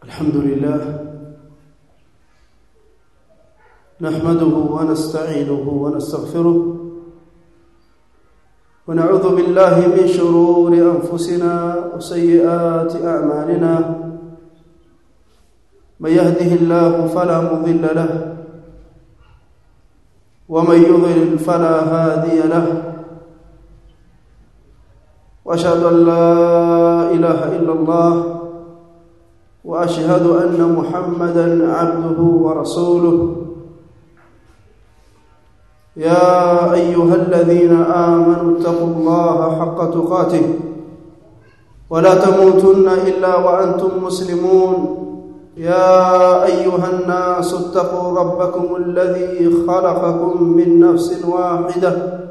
الحمد لله نحمده ونستعينه ونستغفره ونعوذ بالله من شرور انفسنا وسيئات اعمالنا من يهده الله فلا مضل له ومن يضلل فلا هادي له واشهد ان لا اله الا الله واشهد ان محمدا عبده ورسوله يا ايها الذين امنوا اتقوا الله حق تقاته ولا تموتن الا وانتم مسلمون يا ايها الناس اتقوا ربكم الذي خلقكم من نفس واحده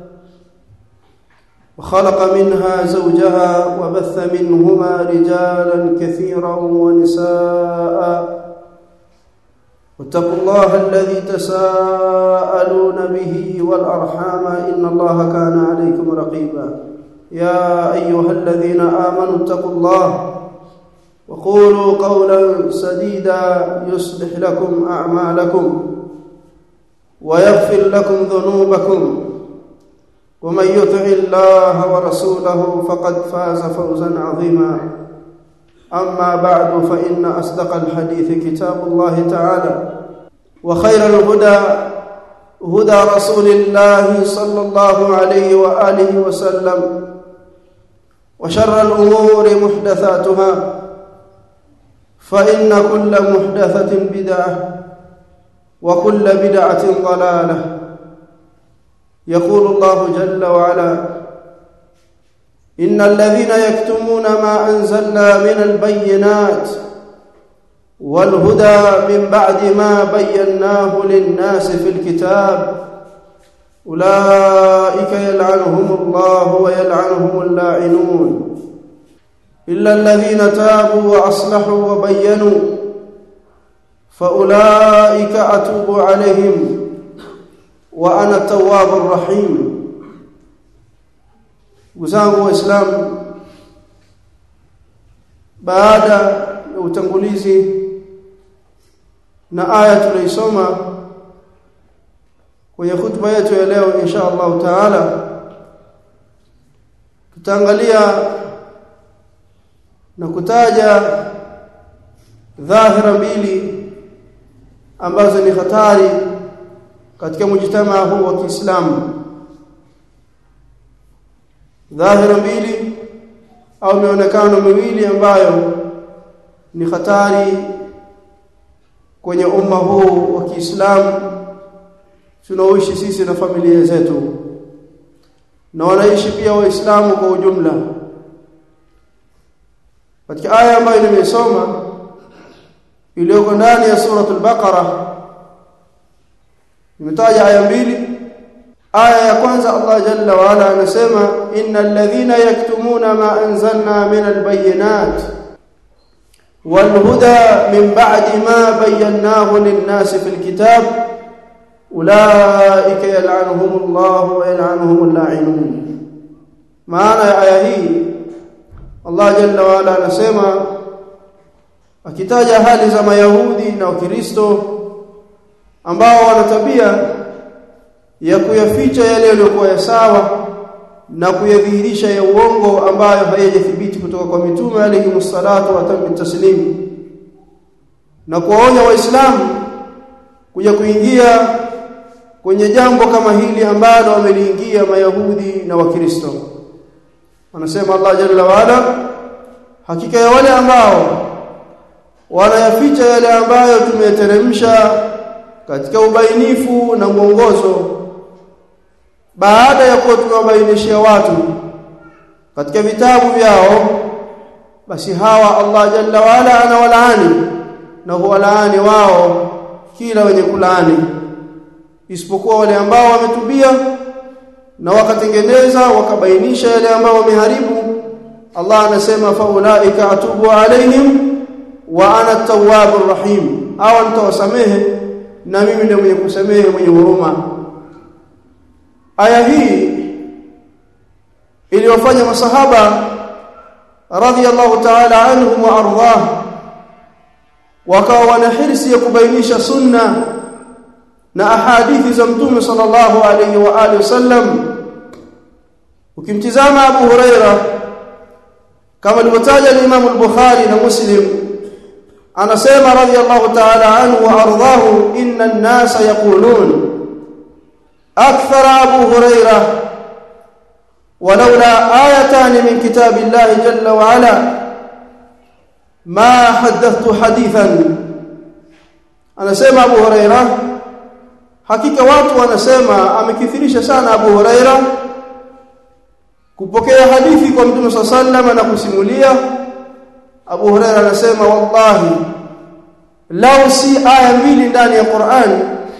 وخلق منها زوجها وبث منهما رجالا كثيرا ونساء واتقوا الله الذي تساءلون به والارحام ان الله كان عليكم رقيبا يا ايها الذين امنوا اتقوا الله وقولوا قولا سديدا يصلح لكم اعمالكم ويغفر لكم ذنوبكم ومن يطع الله ورسوله فقد فاز فوزا عظيما اما بعد فان اصدق الحديث كتاب الله تعالى وخير الهدى هدى رسول الله صلى الله عليه واله وسلم وشر الامور محدثاتها فان كل محدثه بدعه وكل بدعه ضلاله يقول الله جل وعلا ان الذين يكتمون ما انزلنا من البينات والهدى من بعد ما بيناه للناس في الكتاب اولئك يلعنهم الله ويلعنهم اللاعنون الا الذين تابوا واصلحوا وبينوا فاولئك اتوب عليهم وانا التواب الرحيم wazangu waislamu baada ya utangulizi na aya tunaisoma kwenye hutuba yetu ya leo insha Allah taala tutaangalia na kutaja dhahira mbili ambazo ni hatari katika mujtamaa huu wa Kiislamu dhahira mbili au mionekano miwili ambayo ni hatari kwenye umma huu wa Kiislamu tunaoishi sisi na familia zetu na wanaishi pia waislamu kwa ujumla katika aya ambayo nimesoma iliyoko ndani ya suratul baqara nimetaja aya mbili aya ya kwanza Allah jalla wa ala anasema innal ladhina yaktumuna ma anzalna min albayinat wal huda min ba'di ma bayyanahu lin-nas fil kitab ulaika yal'anuhum Allah wa yal'anuhum al-la'inun maana ya aya hii Allah jalla wa ala anasema akitaja hali za mayahudi na wakristo ambao wana tabia ya kuyaficha yale yaliyokuwa ya sawa na kuyadhihirisha ya uongo ambayo hayajathibiti kutoka kwa mitume alayhi msalatu wa tamu taslim na kuwaonya waislamu kuja kuingia kwenye jambo kama hili ambalo wameliingia mayahudi na wakristo wanasema Allah jalla waala hakika ya wale ambao wanayaficha yale ambayo tumeteremsha katika ubainifu na mwongozo baada ya kuwa tumewabainishia watu katika vitabu vyao basi hawa Allah jalla wala anawalaani na huwalaani wao kila wenye kulaani isipokuwa wale ambao wametubia na wakatengeneza wakabainisha yale ambao wameharibu Allah anasema faulaika atubu alaihim wa ana at-tawwabur rahim au nitawasamehe na mimi ndiye mwenye kusamehe mwenye huruma aya hii iliyofanya masahaba radhiyallahu ta'ala anhum wa ardhah wakawa wana hirsi ya kubainisha sunna na ahadithi za mtume sallallahu alayhi wa alihi wasallam ukimtizama Abu Huraira kama alivyotaja Imam al-Bukhari na Muslim anasema radiyallahu ta'ala anhu wa ardahu inna an-nasa yaqulun akthara Abu Huraira ولولا آيتان من كتاب الله جل وعلا ما حدثت حديثا anasema Abu Huraira hakika watu wanasema amekithirisha sana Abu Huraira kupokea hadithi kwa Mtume sallallahu na kusimulia Abu Huraira anasema wallahi lau si aya mbili ndani ya Qur'an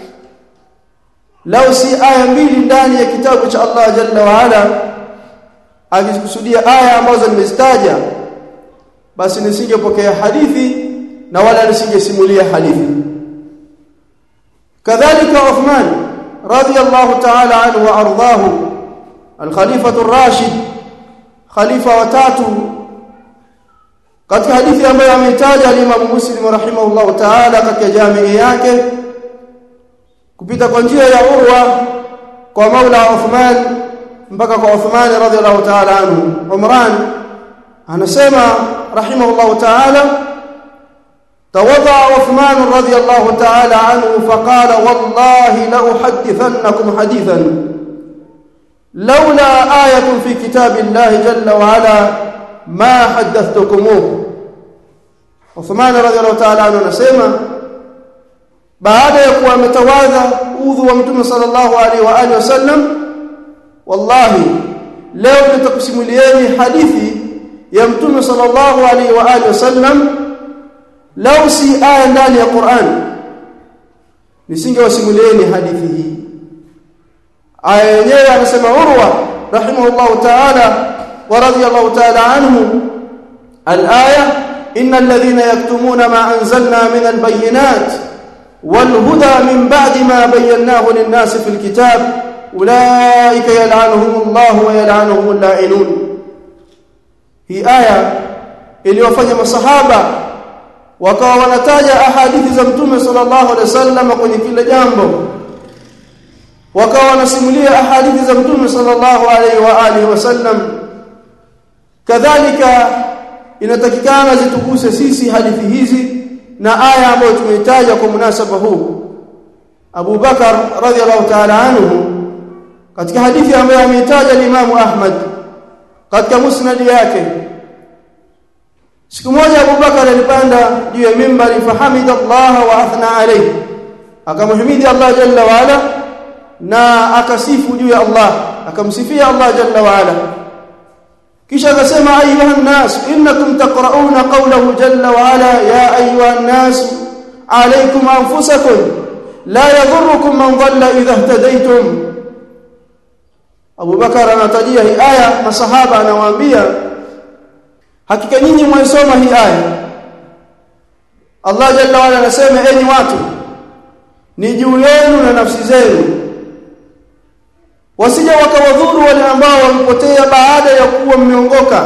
lau si aya mbili ndani ya kitabu cha Allah jalla wa ala akikusudia aya ambazo nimezitaja basi nisingepokea hadithi na wala nisingesimulia hadithi kadhalika Uthman radiyallahu ta'ala anhu wa ardahu al-khalifa ar-rashid khalifa wa tatu katika hadithi ambayo ameitaja al-Imam Muslim rahimahullahu ta'ala katika jamii yake kupita kwa njia ya Urwa kwa Maula Uthman mpaka kwa Uthman radhiyallahu ta'ala anhu Umran anasema rahimahullahu ta'ala tawadha Uthman radhiyallahu ta'ala anhu faqala wallahi la uhaddithannakum hadithan لولا آية في كتاب الله جل وعلا ما حدثتكموه عثمان رضي الله تعالى عنه anasema baada ya kuwa ametawadha udhu wa mtume sallallahu alaihi wa alihi wasallam wallahi leo nitakusimulieni hadithi ya mtume sallallahu alaihi wa alihi wasallam lau si aya ndani ya Qur'an nisingewasimulieni hadithi hii aya yenyewe anasema Urwa rahimahullahu ta'ala wa radiyallahu ta'ala anhu al-aya innal ladhina yaktumuna ma anzalna min al-bayyinat wal huda min ba'di ma bayyanahu lin-nas fil kitab ulaika yal'anuhumullahu wa yal'anuhumul la'inun hii aya iliyofanya masahaba wakawa wanataja ahadithi za mtume sallallahu alaihi wasallam kwenye kila jambo wakawa wanasimulia ahadithi za mtume sallallahu alaihi wa alihi wasallam kadhalika inatakikana zituguse sisi hadithi hizi na aya ambayo tumeitaja kwa munasaba huu Abu Bakar radhiallahu ta'ala anhu katika hadithi ambayo ameitaja Imam Ahmad katika musnad yake siku moja Abu Bakar alipanda juu ya mimbari fahamida Allah wa athna alayhi akamhimidi Allah jalla wa ala na akasifu juu ya Allah akamsifia Allah jalla wa ala kisha akasema ayuha nas innakum taqrauna qawlahu jalla wa ala ya ayuha nas alaykum anfusakum la yadhurrukum man dhalla idha ihtadaytum Abu Bakar anatajia hii aya masahaba anawaambia hakika nyinyi mwaisoma hii aya Allah jalla wa ala anasema enyi watu ni juu yenu na nafsi zenu wasije wakawadhuru wale ambao wamepotea baada ya kuwa mmeongoka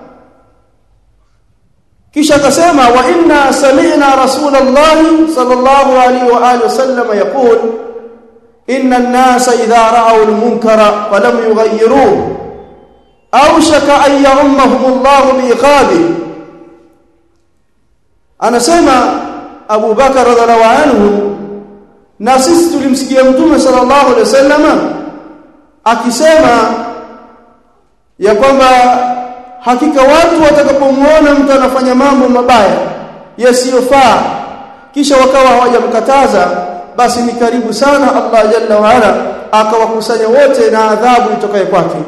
kisha akasema wa inna sami'na rasulallahi sallallahu alaihi wa alihi wasallam yaqul inna an-nasa idha ra'aw al-munkara falam yughayyiruhu awshaka an ya'ummahum Allah bi'iqabi anasema Abu Bakar radhiallahu anhu na sisi tulimsikia mtume sallallahu alaihi wasallam akisema ya kwamba hakika watu watakapomuona mtu anafanya mambo mabaya yasiyofaa kisha wakawa hawajamkataza basi ni karibu sana Allah jalla wa ala akawakusanya wote na adhabu itokaye kwake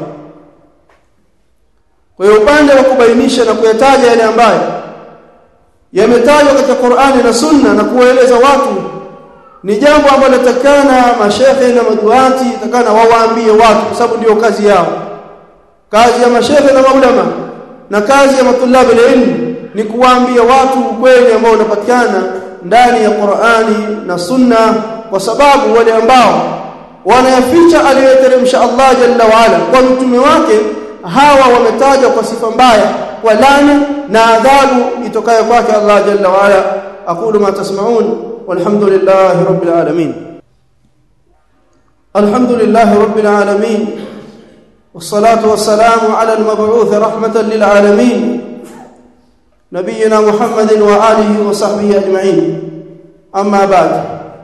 kwa hiyo upande wa kubainisha na kuyataja yale ambayo yametajwa katika Qur'ani na Sunna na kuwaeleza watu ni jambo ambalo takana mashehe na maduati takana wawaambie watu kwa sababu ndio kazi yao kazi ya mashehe na maulama na kazi ya matulabu ilmu ni kuwaambia watu ukweli ambao unapatikana ndani ya Qur'ani na Sunna kwa sababu wale ambao wanayaficha aliyoteremsha Allah jalla waala kwa mtume wake hawa wametajwa kwa sifa mbaya kwa laana na adhabu itokayo kwake Allah jalla waala aqulu ma tasma'un walhamdulillahi rabbil alamin alhamdulillahi rabbil alamin والصلاه والسلام على المبعوث رحمه للعالمين نبينا محمد واله وصحبه اجمعين اما بعد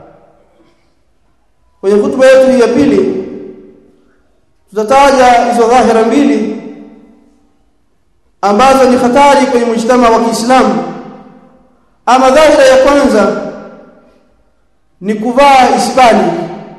kwenye hutuba yetu ya pili tutataja hizo dhahira mbili ambazo ni hatari kwenye mujtama wa Kiislamu ama dhahira ya kwanza ni kuvaa isbali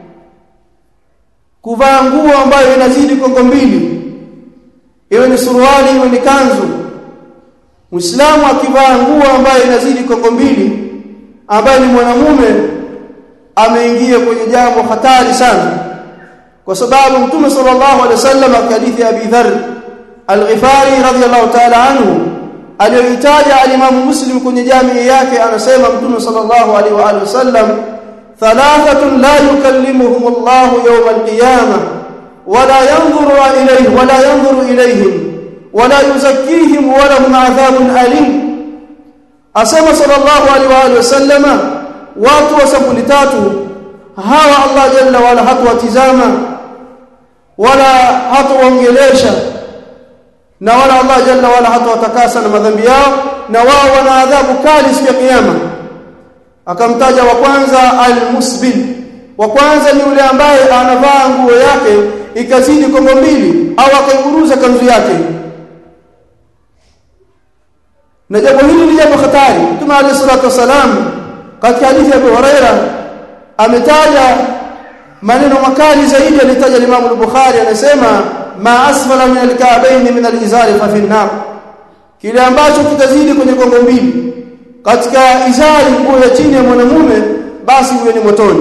kuvaa nguo ambayo inazidi kongo mbili iwe ni suruali iwe ni kanzu Muislamu akivaa nguo ambayo inazidi kongo mbili ambaye ni mwanamume ameingia kwenye jambo hatari sana kwa sababu Mtume sallallahu alaihi wasallam hadithi ya Abi Dharr Al-Ghifari radhiyallahu ta'ala anhu aliyoitaja al-Imam Muslim kwenye jamii yake anasema Mtume sallallahu alaihi wa alihi wasallam thalathatun la yukallimuhum Allah yawm al-qiyamah wala yanzuru ilayhim wala yanzuru ilayhim wala yuzakkihim wa lahum adhabun alim asema sallallahu alaihi wa alihi wasallam watu wa sabuni tatu hawa Allah jalla wala hatuwatizama wala hatuwaongelesha na wala Allah jalla wala hatawatakasa na madhambi yao na wao wana adhabu kali siku ya kiyama akamtaja wa kwanza almusbil wa kwanza ni yule ambaye anavaa nguo yake ikazidi kongo mbili au akaiburuza kanzu yake na jambo hili ni jambo hatari Mtume عليه الصلاه والسلام katika hadithi ya Abu Huraira ametaja maneno makali zaidi alitaja Imam al-Bukhari anasema ma asfala min al-ka'bayn min al-izari fa fi an-nar kile ambacho kitazidi kwenye gongo mbili katika izari nguo ya chini ya mwanamume basi huyo ni motoni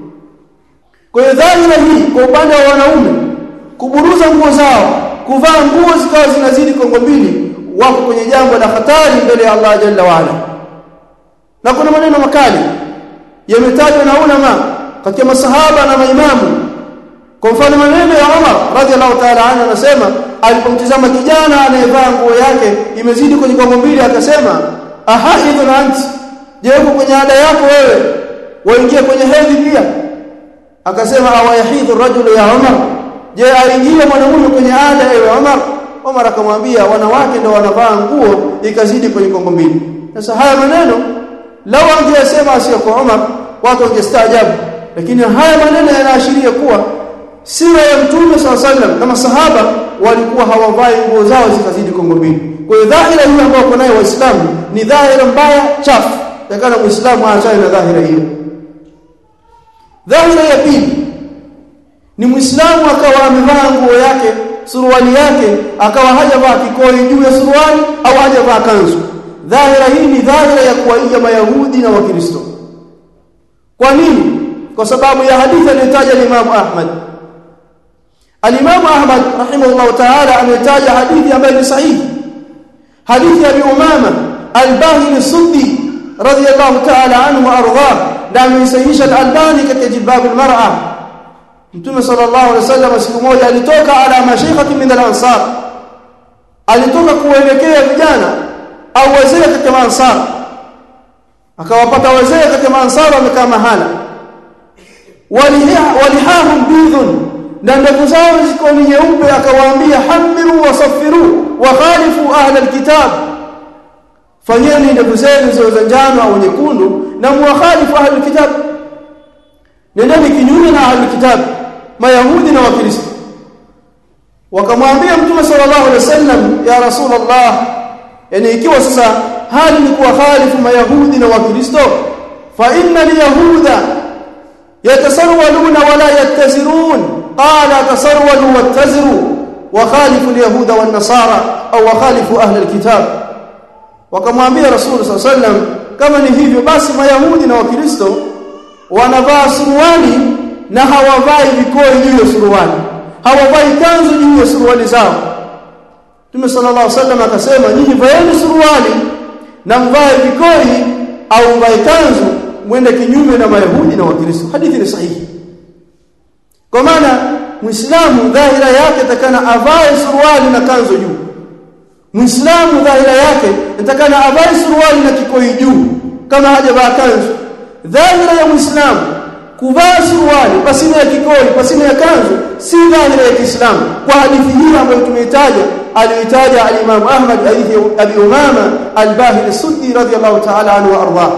kwa hiyo dhahira hii kwa upande wa wanaume kuburuza nguo zao kuvaa nguo zikawa zinazidi kongo mbili wako kwenye jambo la hatari mbele ya Allah jalla waala na kuna maneno makali yametajwa na ulama katika masahaba na maimamu kwa mfano maneno ya Umar radhiallahu ta'ala anhu anasema alipomtizama kijana anayevaa nguo yake imezidi kwenye kongo mbili akasema ahaidun anti je uko kwenye ada yako wewe waingia kwenye hedhi pia akasema awayahidhu rajulu ya Umar je aingie mwanamume kwenye ada ewe Umar Umar akamwambia wanawake ndio wanavaa nguo ikazidi kwenye kongo mbili sasa haya maneno lao angesema sio kwa Umar watu wangestaajabu lakini haya maneno yanaashiria kuwa sira ya mtume SAW na masahaba walikuwa hawavai nguo zao zikazidi kongo mbili kwa hiyo dhahira hiyo ambayo kwa nayo waislamu ni dhahira mbaya chafu takana muislamu aachane na dhahira hiyo dhahira ya pili ni muislamu akawa amevaa nguo yake suruali yake akawa hajavaa kikoi juu ya suruali au hajavaa kanzu dhahira hii ni dhahira ya kuwaiga mayahudi na wakristo kwa nini kwa sababu ya hadithi aliyotaja Imam Ahmad Al-Imam Ahmad rahimahullah ta'ala ametaja hadithi ambayo ni sahihi hadithi ya Abi Umama Al-Bahili Suddi radiyallahu ta'ala anhu wa ardhah na amesahihisha Al-Albani katika Jilbab al-Mar'a Mtume sallallahu alaihi wasallam siku moja alitoka ala mashayikhati min al-ansar alitoka kuelekea vijana au wazee katika ansar akawapata wazee katika ansar wamekaa mahala walihahum bidhun na ndevu zao ziko ni nyeupe akawaambia hamiru wasafiru wa khalifu ahla alkitab fanyeni ndevu zenu ziwe za njano au nyekundu na muwakhalifu ahla alkitab nendeni kinyume na ahla alkitab mayahudi na wakristo wakamwambia mtume sallallahu alaihi wasallam ya rasulullah yani ikiwa sasa hali ni kuwa khalifu mayahudi na wakristo fa inna alyahuda yatasarwaluna wala yattazirun qala tasarwalu wattaziru wa khalifu alyahuda wan nasara au wa khalifu ahli alkitab wakamwambia rasul sallallahu alaihi wasallam kama ni hivyo basi mayahudi na wakristo wanavaa suruali na hawavai vikoi juu ya suruali hawavai kanzu juu ya suruali zao Mtume sallallahu alaihi wasallam akasema nyinyi vaeni suruali na mvae vikoi au mvae kanzu mwende kinyume na mayahudi na wakristo hadithi ni sahihi kwa maana muislamu dhahira yake takana avae suruali na kanzu juu muislamu dhahira yake takana avae suruali na kikoi juu kama hajavaa kanzu dhahira ya muislamu kuvaa suruali pasina ya kikoi pasina ya kanzu si dhahira ya Kiislamu kwa hadithi hii ambayo tumeitaja aliyoitaja al-Imam Ahmad hadithi Abi Umama al-Bahili as-Suddi radiyallahu ta'ala anhu wa ardhah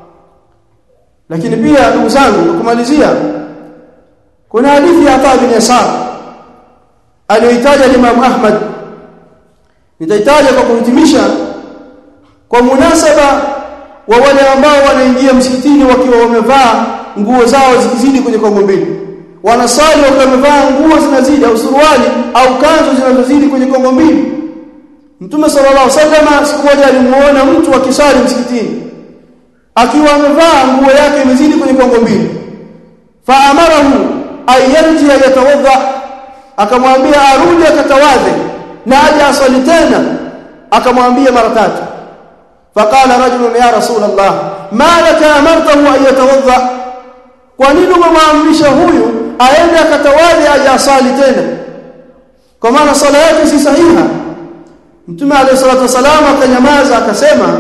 lakini pia ndugu zangu kumalizia kuna hadithi ya Ata bin Yasar aliyoitaja Imam Ahmad nitaitaja kwa kuhitimisha kwa munasaba wa wale ambao wanaingia msikitini wakiwa wamevaa nguo zao zikizidi kwenye kongo mbili wanasali wakiwa wamevaa nguo zinazidi au suruali au kanzu zinazozidi kwenye kongo mbili Mtume sallallahu alaihi wasallam siku moja alimuona mtu akisali msikitini akiwa amevaa nguo yake imezidi kwenye kongo mbili faamarahu ayarji yatawadha akamwambia arudi akatawadhe na aje asali tena akamwambia mara tatu faqala rajulun ya rasul allah ma laka amartahu an yatawadha kwa nini umemwamrisha huyu aende akatawadhe aje asali tena kwa maana sala yake si sahiha mtume alayhi salatu wasalam akanyamaza akasema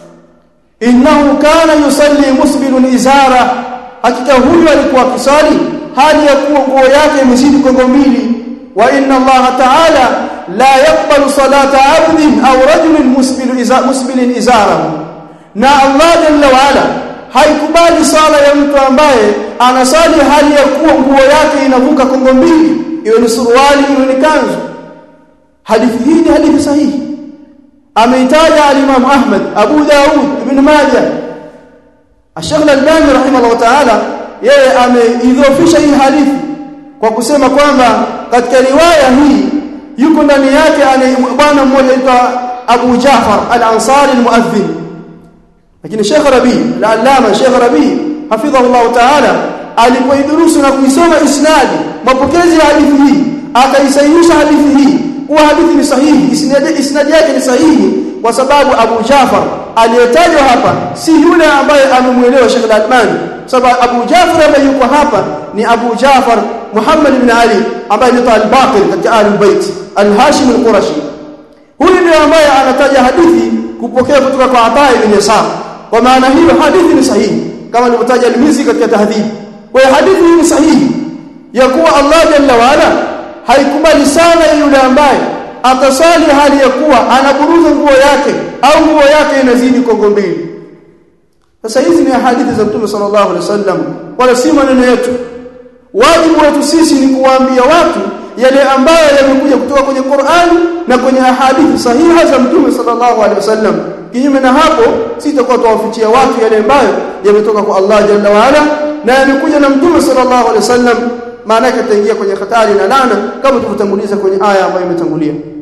innahu kana yusalli musbilun izara hakika huyu alikuwa akisali hali ya kuwa nguo yake imezidi kongo mbili wa inna Allah ta'ala la yaqbalu salata 'abdin aw rajulin musbilu iza musbilin izarahu na Allah jalla wa ala haikubali sala ya mtu ambaye anasali hali ya kuwa nguo yake inavuka kongo mbili iwe ni suruali iwe ni kanzu hadithi hii ni hadithi sahihi ameitaja al-Imam Ahmad Abu Daud Ibn Majah Sheikh Al-Albani rahimahullah ta'ala yeye ameidhofisha hii hadithi kwa kusema kwamba katika riwaya hii yuko ndani yake bwana mmoja aitwa Abu Jafar Al-Ansari Al-Muadhdhin lakini Sheikh Rabi al-Allama Sheikh Rabi hafidhahullah ta'ala alipoidurusu na kuisoma isnadi mapokezi ya hadithi hii akaisahihisha hadithi hii kuwa hadithi ni sahihi isnadi isnadi yake ni sahihi kwa sababu Abu Jafar aliyetajwa hapa si yule ambaye amemuelewa Sheikh Al-Albani sababu Abu Jafar ambaye yuko hapa ni Abu Jafar Muhammad ibn Ali ambaye ni al-Baqir katika Ahlul-Bait al-Hashim al-Qurashi huyu ndiye ambaye anataja hadithi kupokea kutoka kwa Ata ibn Yasar kwa maana hiyo hadithi ni sahihi kama nilivyotaja al-Mizi katika tahdhib kwa hiyo hadithi hii ni sahihi ya kuwa Allah jalla wa ala haikubali sana yule ambaye atasali hali ya kuwa anaburuza nguo yake au nguo yake inazidi kongo mbili sasa hizi ni hadithi za Mtume sallallahu alaihi wasallam wala si maneno yetu wajibu wetu sisi ni kuwaambia watu yale ambayo yamekuja kutoka kwenye Qur'ani na kwenye hadithi sahiha za Mtume sallallahu alaihi wasallam kinyume na hapo sitakuwa tuwafichia watu yale ambayo yametoka kwa Allah jalla wa ala na yamekuja na Mtume sallallahu alaihi wasallam maana yake ataingia kwenye hatari na laana kama tulivyotanguliza kwenye aya ambayo imetangulia